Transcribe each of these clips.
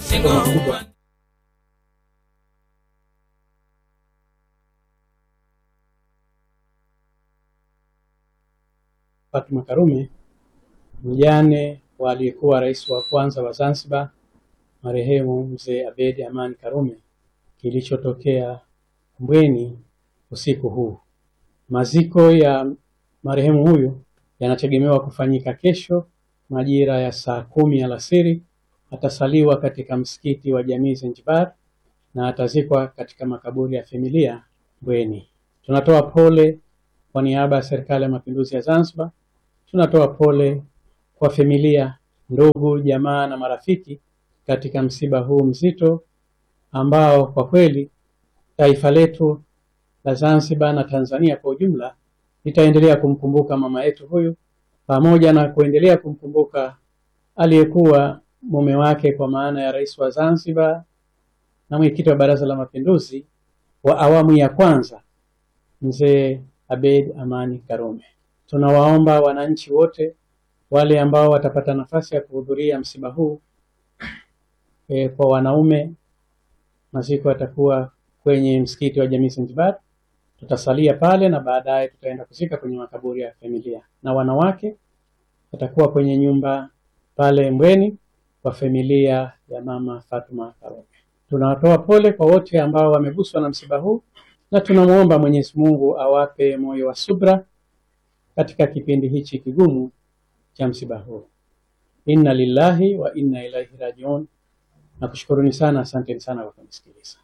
mkubwa Fatuma Karume mjane wa aliyekuwa rais wa kwanza wa Zanzibar marehemu mzee Abedi Amani Karume kilichotokea Mbweni usiku huu. Maziko ya marehemu huyu yanategemewa kufanyika kesho majira ya saa kumi alasiri. Atasaliwa katika msikiti wa Jamii Zanzibar na atazikwa katika makaburi ya familia Mbweni. Tunatoa pole kwa niaba ya Serikali ya Mapinduzi ya Zanzibar, tunatoa pole kwa familia, ndugu, jamaa na marafiki katika msiba huu mzito ambao kwa kweli taifa letu la Zanzibar na Tanzania kwa ujumla litaendelea kumkumbuka mama yetu huyu pamoja na kuendelea kumkumbuka aliyekuwa mume wake kwa maana ya rais wa Zanzibar na mwenyekiti wa Baraza la Mapinduzi wa awamu ya kwanza mzee Abeid Amani Karume. Tunawaomba wananchi wote wale ambao watapata nafasi ya kuhudhuria msiba huu e, kwa wanaume maziko yatakuwa kwenye msikiti wa Jamii Zanzibar, tutasalia pale na baadaye tutaenda kuzika kwenye makaburi ya familia, na wanawake watakuwa kwenye nyumba pale Mbweni kwa familia ya mama Fatuma Karume. Tunawatoa pole kwa wote ambao wameguswa na msiba huu na tunamwomba Mwenyezi Mungu awape moyo wa subra katika kipindi hichi kigumu cha msiba huu. Inna lillahi wa inna ilaihi rajiun. Nakushukuruni sana, asanteni sana kwa kunisikiliza.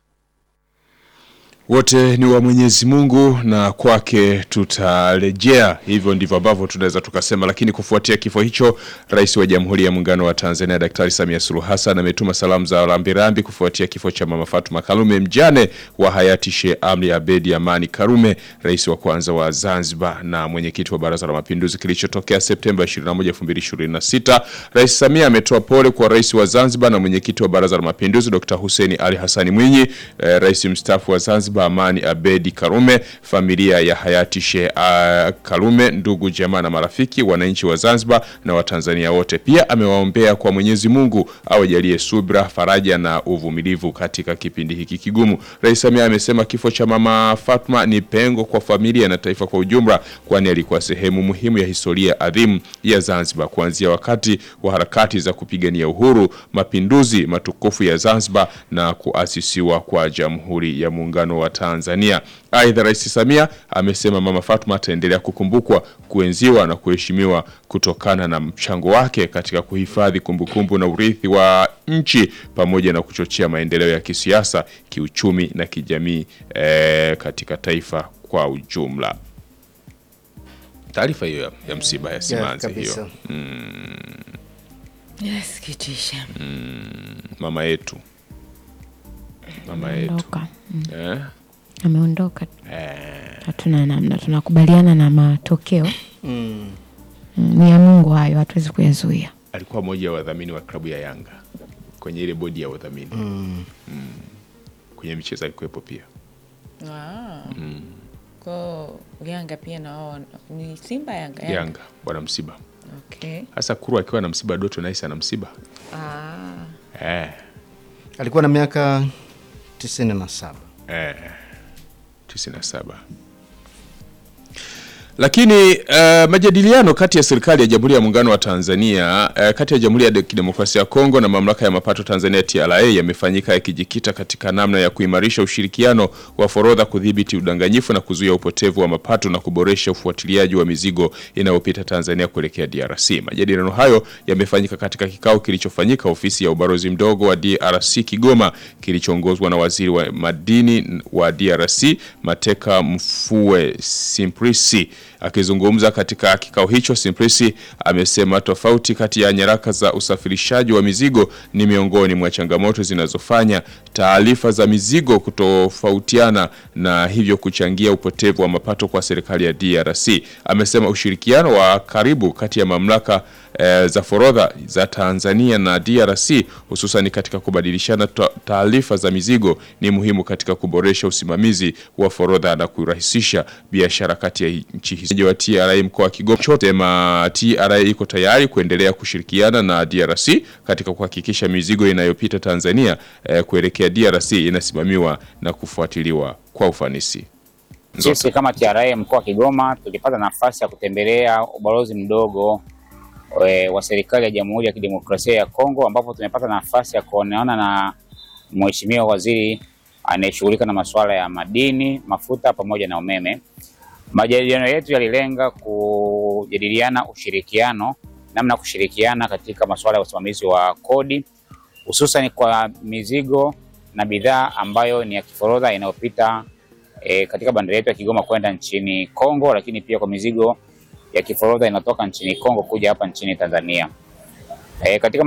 Wote ni wa Mwenyezi Mungu na kwake tutarejea. Hivyo ndivyo ambavyo tunaweza tukasema. Lakini kufuatia kifo hicho, Rais wa Jamhuri ya Muungano wa Tanzania Daktari Samia Suluhu Hassan ametuma salamu za rambirambi kufuatia kifo cha Mama Fatuma Karume, mjane wa hayati Sheikh Amri Abedi Amani Karume, rais wa kwanza wa Zanzibar na mwenyekiti wa Baraza la Mapinduzi, kilichotokea Septemba 21, 2026. Rais Samia ametoa pole kwa rais wa Zanzibar na mwenyekiti wa Baraza la Mapinduzi Dr. Hussein Ali Hassani Mwinyi, eh, rais mstaafu wa Zanzibar Amani Abedi Karume, familia ya hayati Sheikh uh, Karume, ndugu jamaa na marafiki, wananchi wa Zanzibar na Watanzania wote. Pia amewaombea kwa Mwenyezi Mungu awajalie subra, faraja na uvumilivu katika kipindi hiki kigumu. Rais Samia amesema kifo cha mama Fatma ni pengo kwa familia na taifa kwa ujumla, kwani alikuwa sehemu muhimu ya historia adhimu ya Zanzibar kuanzia wakati wa harakati za kupigania uhuru, mapinduzi matukufu ya Zanzibar na kuasisiwa kwa Jamhuri ya Muungano wa Tanzania. Aidha, Rais Samia amesema Mama Fatuma ataendelea kukumbukwa, kuenziwa na kuheshimiwa kutokana na mchango wake katika kuhifadhi kumbukumbu na urithi wa nchi pamoja na kuchochea maendeleo ya kisiasa, kiuchumi na kijamii eh, katika taifa kwa ujumla. Taarifa hiyo ya, ya msiba ya simanzi hiyo Inasikitisha. mama yetu mama yetu Ondoka. eh? Ameondoka. Hatuna namna, tunakubaliana na matokeo. Mm. Mm, Ni ya Mungu hayo, hatuwezi kuyazuia. alikuwa mmoja wa wadhamini wa klabu ya Yanga kwenye ile bodi ya wadhamini Mm. kwenye michezo alikuwepo pia. Ko Yanga pia na wao ni Simba Yanga Yanga. Yanga wana msiba Okay. hasa Kuru akiwa na msiba, Doto Nice ana msiba Ah. eh, Alikuwa na miaka tisini na saba. eh, 97 lakini uh, majadiliano kati ya serikali ya Jamhuri ya Muungano wa Tanzania uh, kati ya Jamhuri ya De- Kidemokrasia ya Kongo na Mamlaka ya Mapato Tanzania TRA yamefanyika yakijikita katika namna ya kuimarisha ushirikiano wa forodha, kudhibiti udanganyifu na kuzuia upotevu wa mapato na kuboresha ufuatiliaji wa mizigo inayopita Tanzania kuelekea DRC. Majadiliano hayo yamefanyika katika kikao kilichofanyika ofisi ya ubalozi mdogo wa DRC Kigoma kilichoongozwa na waziri wa madini wa DRC Mateka Mfue Simprisi. Akizungumza katika kikao hicho, Simprisi amesema tofauti kati ya nyaraka za usafirishaji wa mizigo ni miongoni mwa changamoto zinazofanya taarifa za mizigo kutofautiana na hivyo kuchangia upotevu wa mapato kwa serikali ya DRC. Amesema ushirikiano wa karibu kati ya mamlaka eh, za forodha za Tanzania na DRC hususan katika kubadilishana ta- taarifa za mizigo ni muhimu katika kuboresha usimamizi wa forodha na kurahisisha biashara kati ya nchi nchi hizo wa TRA mkoa wa Kigoma chote sema TRA iko tayari kuendelea kushirikiana na DRC katika kuhakikisha mizigo inayopita Tanzania eh, kuelekea DRC inasimamiwa na kufuatiliwa kwa ufanisi. Sisi kama TRA mkoa wa Kigoma tulipata nafasi ya kutembelea ubalozi mdogo e, wa serikali ya Jamhuri ya Kidemokrasia ya Kongo ambapo tumepata nafasi ya kuonana na Mheshimiwa Waziri anayeshughulika na masuala ya madini, mafuta pamoja na umeme. Majadiliano yetu yalilenga kujadiliana ushirikiano, namna ya kushirikiana katika masuala ya usimamizi wa kodi hususan kwa mizigo na bidhaa ambayo ni ya kiforodha inayopita e, katika bandari yetu ya Kigoma kwenda nchini Kongo, lakini pia kwa mizigo ya kiforodha inatoka nchini Kongo kuja hapa nchini Tanzania. E, katika